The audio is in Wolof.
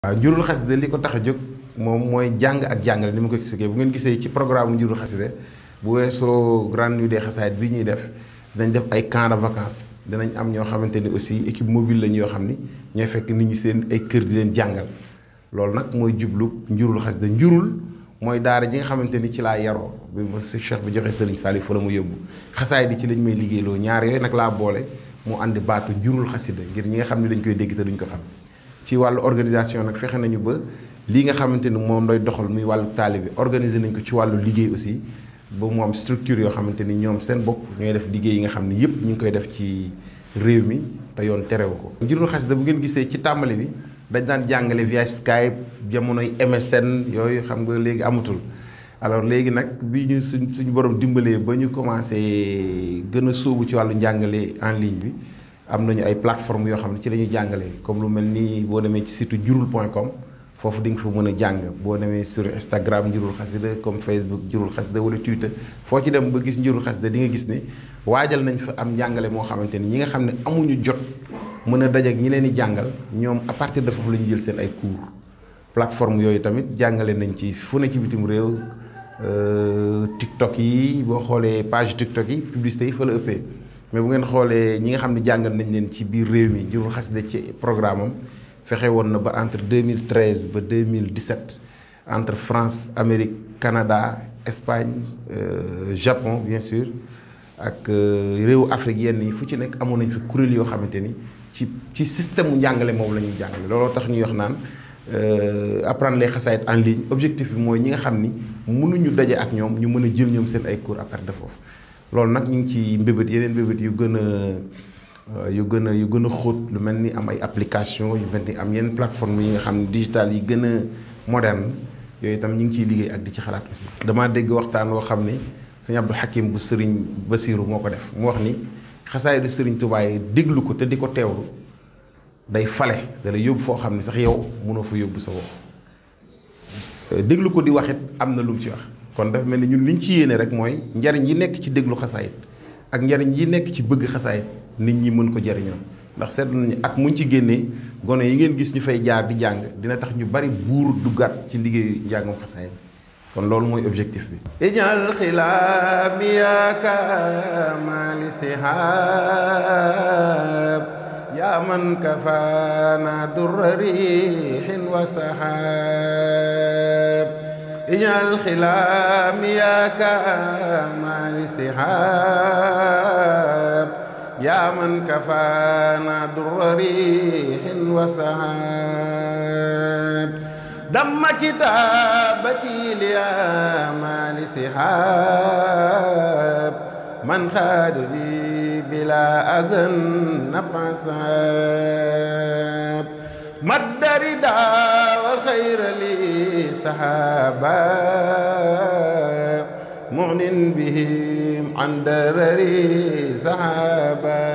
waaw njurul xasida li ko tax a jóg moom mooy jàng ak jàngale ni ma ko expliqué bu ngeen gisee ci programme njurul xasida bu weesoo grande nuit des xasaayid bi ñuy def dinañ def ay camp de vacances dinañ am ñoo xamante ni aussi équipe mobile lañ yoo xam ni ñooy fekk nit ñi seen ay kër di leen jàngal loolu nag mooy jublu njurul xasida njurul mooy daara ji nga xamante ni ci laa yaroo bi ma si cheikh bi joxe sëriñ Saliou fa la mu yóbbu xasaay di ci lañ may liggéeyloo ñaar yooyu nag laa boole mu àndi baatu njurul xasida ngir ñi nga xam ne dañ koy dégg te duñ ko xam ci wàllu organisation nag fexe nañu ba lii nga xamante ni moom lay doxal muy wàllu taalibe organiser nañ ko ci wàllu liggéey aussi ba mu am structure yoo xamante ni ñoom seen bopp ñooy def liggéey yi nga xam ne yëpp ñu ngi koy def ci réew mi te yoon terewu ko. njurul xasida bu ngeen gisee ci tàmbali bi dañ daan jàngale via Skype jamonoy MSN yooyu xam nga léegi amatul alors léegi nag bi ñu suñ suñu borom dimbalee ba ñu commencé gën a sóobu ci wàllu njàngale en ligne bi. am nañu ay plateforme yoo xam ne ci la ñuy jàngalee comme lu mel ni boo demee ci site njurul point com foofu di nga fa mën a jàng boo demee sur Instagram njurul xasida comme Facebook njurul xasida wala Twitter foo ci dem ba gis njurul xasida di nga gis ni waajal nañ fa am njàngale moo xamante ni ñi nga xam ne amuñu jot mën a dajeek ñi leen di jàngal ñoom à partir de foofu la ñuy jël seen ay cours plateforme yooyu tamit jàngale nañ ci fu ne ci bitim réew TikTok yi boo xoolee page TikTok yi publicité yi fa la ëppee. mais bu ngeen xoolee ñi nga xam ne jàngal nañ leen ci biir réew mi njurul xasida ci programme am fexe woon na ba entre 2013 ba 2017 entre France Amérique Canada Espagne euh, Japon bien sûr ak réewu Afrique yenn yi fu ci nekk amoon nañ fi kuréel yoo xamante ni ci ci système mu njàngale moom la ñuy jàngale looloo tax ñuy wax naan apprendre les xasaayid en ligne objectif bi mooy ñi nga xam ni mënuñu daje ak ñoom ñu mën a jël ñoom seen ay cours à partir de foofu. loolu nag ñu ngi ci mbébét yeneen mbébét yu gën a yu gën a yu gën a xóot lu mel ni am ay application yu mel ni am yenn plateforme yi nga xam ne digital yi gën a moderne yooyu itam ñu ngi ciy liggéey ak di ci xalaat aussi. damaa dégg waxtaan woo xam ni sëñ Abdou Hakim bu sëriñ Basiiru moo ko def mu wax ni xasaay du sëriñ Tuubaa yi déglu ko te di ko teewlu day fale da lay yóbbu foo xam ne sax yow mënoo fa yóbbu sa bopp déglu ko di waxit am na lu mu ci wax. kon dafa mel ni ñun liñ ci yéene rek mooy njariñ yi nekk ci déglu xasaayit ak njariñ yi nekk ci bëgg xasaayit nit ñi mën ko jariñoo ndax seetlu nañu at muñ ci génnee gone yi ngeen gis ñu fay jaar di jàng dina tax ñu bari buur duggaat ci liggéeyu njàngum xasaayit kon loolu mooy objectif bi ijal xilaami yaaka mali sihab yaa man kafaana durra riixin wa sahab ijal xilaam yaaka maali sihab yaa man kafaana durra riixin wa sahab damma kitaabati liyaa maali sihab man xaadali bilaa azan nafa sahab maddari daawal xayra li saxaaba munin bihim an darari saxaaba